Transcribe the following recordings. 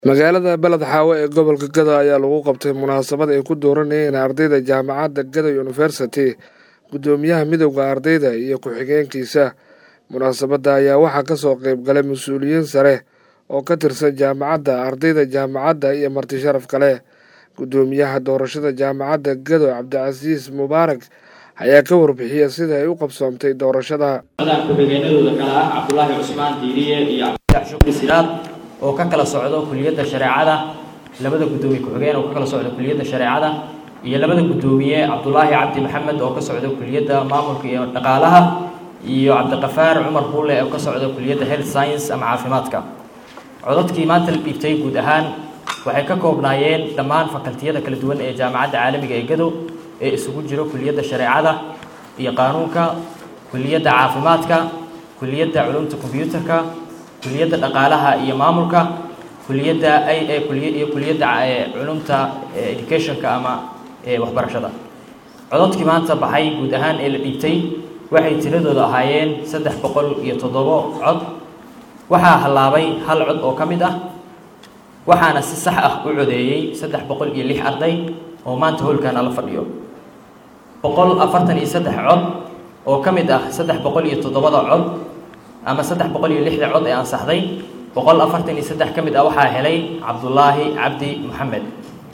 magaalada beled xaawo ee gobolka gado ayaa lagu qabtay munaasabad ay ku dooranayeen ardayda jaamacadda gado university guddoomiyaha midowda ardayda iyo ku-xigeenkiisa munaasabadda ayaa waxaa kasoo qeyb galay mas-uuliyiin sare oo ka tirsan jaamacadda ardayda jaamacadda iyo marti sharaf kale guddoomiyaha doorashada jaamacadda gado cabdicasiis mubaarak ayaa ka warbixiyay sida ay u qabsoomtay doorashada ku-xigeenadooda kale ah cabdulaahi cusmaan diiriye iyo cabdifatax shukri sidaad oo ka kala socdo kuliyadda shareecada labada guddoomiye ku-xigeen oo ka kala socda kuliyadda shareecada iyo labada guddoomiye cabdulaahi cabdi maxamed oo ka socda kuliyadda maamulka iyo dhaqaalaha iyo cabdiqafaar cumar buule oo ka socda kuliyadda health science ama caafimaadka codadkii maanta la dhiibtay guud ahaan waxay ka koobnaayeen dhammaan fakaltiyada kala duwan ee jaamacadda caalamiga ee gado ee isugu jiro kuliyadda shareecada iyo qaanuunka kuliyadda caafimaadka kuliyadda culumta combyuutarka kuliyadda dhaqaalaha iyo maamulka kuliyadda iyo kuliyadda culumta educationka ama waxbarashada codadkii maanta baxay guud ahaan ee la dhiibtay waxay tiradooda ahaayeen saddex boqol iyo toddobo cod waxaa hallaabay hal cod oo ka mid ah waxaana si sax ah u codeeyey saddex boqol iyo lix arday oo maanta hoolkaana la fadhiyo boqol afartan iyo saddex cod oo ka mid ah saddex boqol iyo toddobada cod ama saddex boqol iyo lixda cod ee ansaxday boqol afartan iyo saddex ka mid ah waxaa helay cabdulaahi cabdi maxamed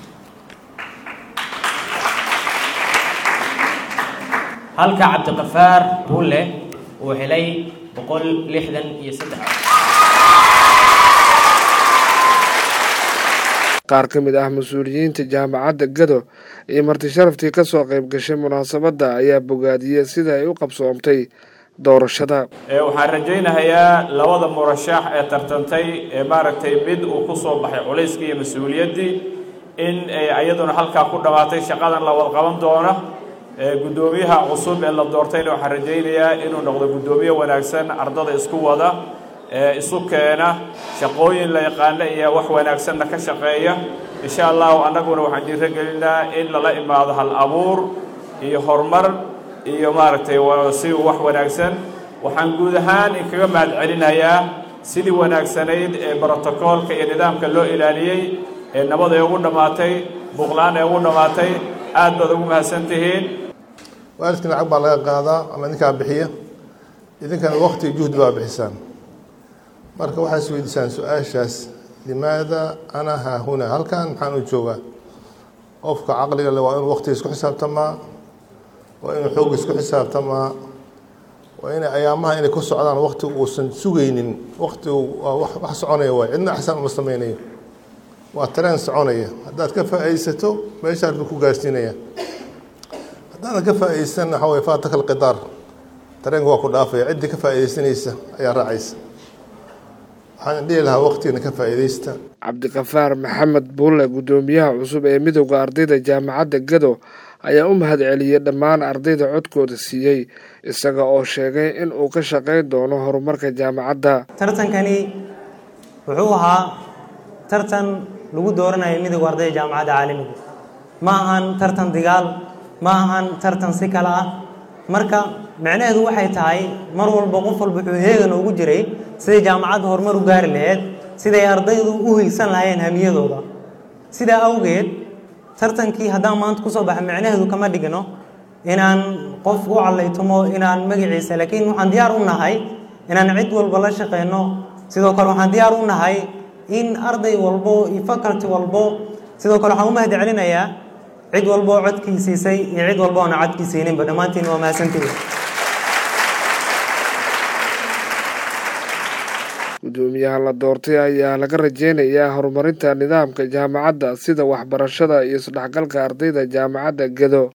halka cabdiqafaar bulle uu helay boqol lixdan iyo saddex qaar ka mid ah mas-uuliyiinta jaamacadda gado iyo marti sharaftii ka soo qayb gashay munaasabadda ayaa bogaadiyey sida ay u qabsoomtay doorashada waxaan rajaynahayaa labada murashax ee tartantay ee maaragtay mid uu ku soo baxay culayskii iyo mas-uuliyaddii in iyaduna halkaa ku dhammaatay shaqadan la wad qaban doono guddoomiyaha cusub ee la doortayna waxaan rajaynayaa inuu noqdo guddoomiye wanaagsan ardada isku wada isu keena shaqooyin la yaqaana iyo wax wanaagsanna ka shaqeeya insha allahu annaguna waxaan dhiiro gelinaa in lala imaado hal abuur iyo horumar iyo maaragtay si wax wanaagsan waxaan guud ahaan inkaga mahad celinayaa sidii wanaagsanayd ee brotocoolka iyo nidaamka loo ilaaliyey ee nabad ay ugu dhammaatay buuqla-aan ay ugu dhammaatay aad baad ugu mahadsan tihiin waalidkii lacag baa laga qaadaa ama idinkaa bixiya idinkana waqti juhdi baa bixisaan marka waxaa is weydiisaan su-aashaas limaada ana haahuna halkan maxaan u joogaa qofka caqliga le waa inuu waqtiga isku xisaabtamaa waa inuu xoogga isku xisaabtamaa waa inay ayaamaha inay ku socdaan waqti uusan sugaynin waqti wax soconaya waay cidna axsaan uma sameynayo waa tareen soconaya haddaad ka faa-iidsato meeshaad buu ku gaarsiinaya haddaadan ka faa-iidsan waxaa way faataka alqidaar tareenka waa ku dhaafaya ciddii ka faa-iideysanaysa ayaa raacaysa waxaan dhihi lahaa waqtigana ka faa-iideysta cabdiqafaar maxamed buulle guddoomiyaha cusub ee midowda ardayda jaamacadda gado ayaa u mahad celiyey dhammaan ardayda codkooda siiyey isaga oo sheegay in uu ka shaqayn doono horumarka jaamacadda tartankani wuxuu ahaa tartan lagu dooranayo midowda ardayda jaamacadda caalamiga ma ahan tartan digaal ma ahan tartan si kale ah marka micnaheedu waxay tahay mar walba qof walba wuxuu heegan ugu jiray siday jaamacadda horumar u gaari lahayd siday ardaydu u hiigsan lahaayeen hamiyadooda sidaa awgeed tartankii haddaan maanta kusoo baxa micnaheedu kama dhigno inaan qof u callaytumo inaan magaciisa laakiin waxaan diyaar u nahay inaan cid walba la shaqeyno sidoo kale waxaan diyaar u nahay in arday walbo iyo faculty walbo sidoo kale waxaan u mahad celinayaa cid walbo oo codkii siisay iyo cid walbo oona codkii siininba dhammaantiin waa mahadsantihi guddoomiyaha la doortay ayaa laga rajeynayaa horumarinta nidaamka jaamacadda sida waxbarashada iyo isdhexgalka ardayda jaamacadda gado